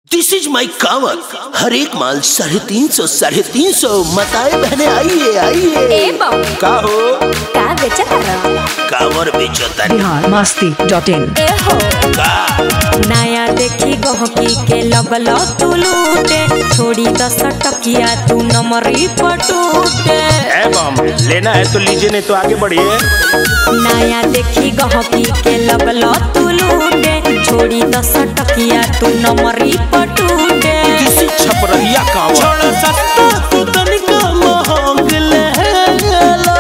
This is my कावर हर एक माल साढ़े तीन सौ साढ़े तीन सौ मताए बहने आइए आइए ए बाबू का हो का बेचत रहा कावर बेचो तारी बिहार मस्ती डॉट इन ए हो का नया देखी गहकी के लगल तू लूटे छोड़ी दस टकिया तू नमरी पटूटे है बम लेना है तो लीजिए नहीं तो आगे बढ़िए नया देखी गहकी के लगल तू लूटे छोड़ी दस टकिया तू नमरी पटूटे किसी छपरहिया कावर छोड़ा सस्ता तू तनिका महंग ले लो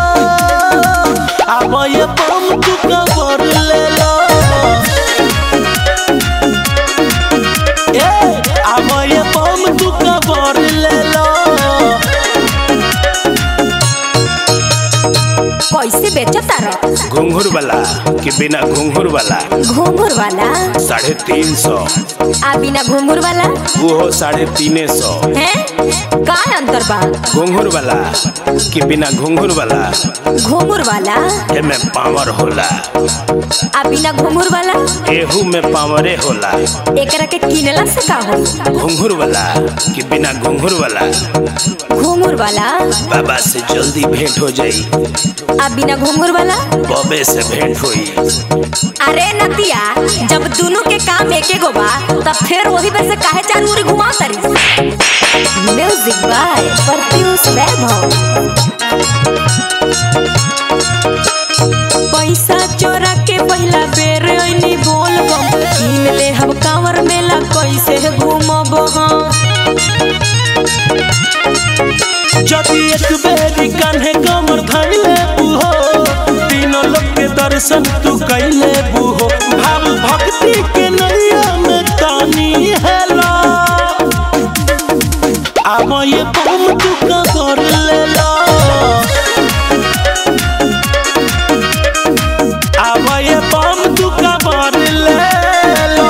अब ये बम तू कावर ले लो ए अब ये बम तू कावर ले लो कैसे बेचत रहा घुंघरू वाला कि बिना घुंघरू वाला घूंघर वाला साढ़े तीन सौ आ बिना घूंघर वाला वो हो साढ़े तीन सौ है का अंतर बा घुंघरू वाला कि बिना घुंघरू वाला घूंघर वाला एमे पावर होला आ बिना घूंघर वाला एहू में पावरे होला एकरा के किनला से का हो घुंघरू वाला कि बिना घुंघरू वाला घूंघर वाला बाबा से जल्दी भेंट हो जाई आ बिना घूंघर वाला बबे से भेंट हुई अरे नतिया जब दोनों के काम एके गो बा तब फिर वही पे से काहे चार मुरी घुमा तरी म्यूजिक बाय परफ्यूज वैभव पैसा चोरा के पहला बेर ऐनी बोल बम किन ले हम कांवर मेला कैसे घूमब हम जदि एक बेरी कान्हे कमर धैले बुहो तीनों लोग के दर्शन तू कैले बुहो भाव भक्ति के नैया में तानी हेलो अब ये बम तू कबर ले लो अब ये बम तू कबर ले लो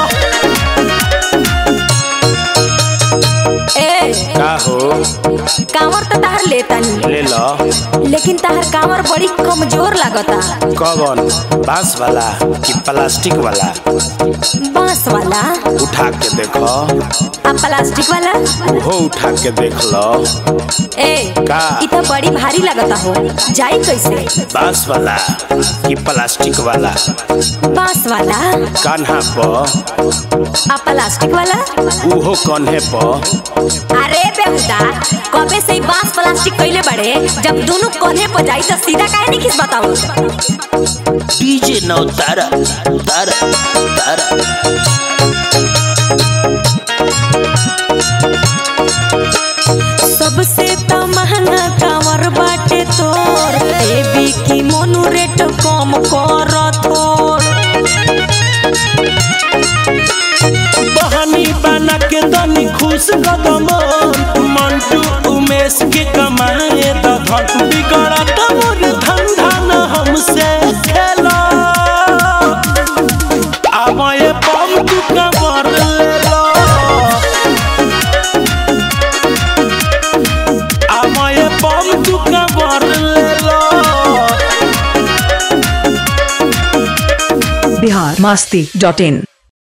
ए का हो कांवर तो ताहर लेता नहीं ले लो लेकिन ताहर कांवर बड़ी कमजोर लागता कौन बांस वाला कि प्लास्टिक वाला बांस वाला उठा के देखो आ प्लास्टिक वाला वो उठा के देख लो ए का? इ तो बड़ी भारी लगता हो जाई कैसे बांस वाला कि प्लास्टिक वाला बांस वाला कान्हा पर आ प्लास्टिक वाला उहो कन्हे पर अरे बेहुदा कबे से इ बांस प्लास्टिक कइले बड़े जब दोनों कोने पर जाई तो सीधा काहे नहीं किस बताओ डीजे नौ तारा तारा तारा सबसे तो महंगा कांवर बाटे तोर देवी की मोनू रेट कम कर थोड़ बहनी बना के दनी खुश कदम मंटू उमेश के कमाए दधन बिगड़त मोर धंधा न हमसे खेला अब ये बम तू कबर ले लो अब ये बम तू कबर ले लो बिहार मस्ती डॉट इन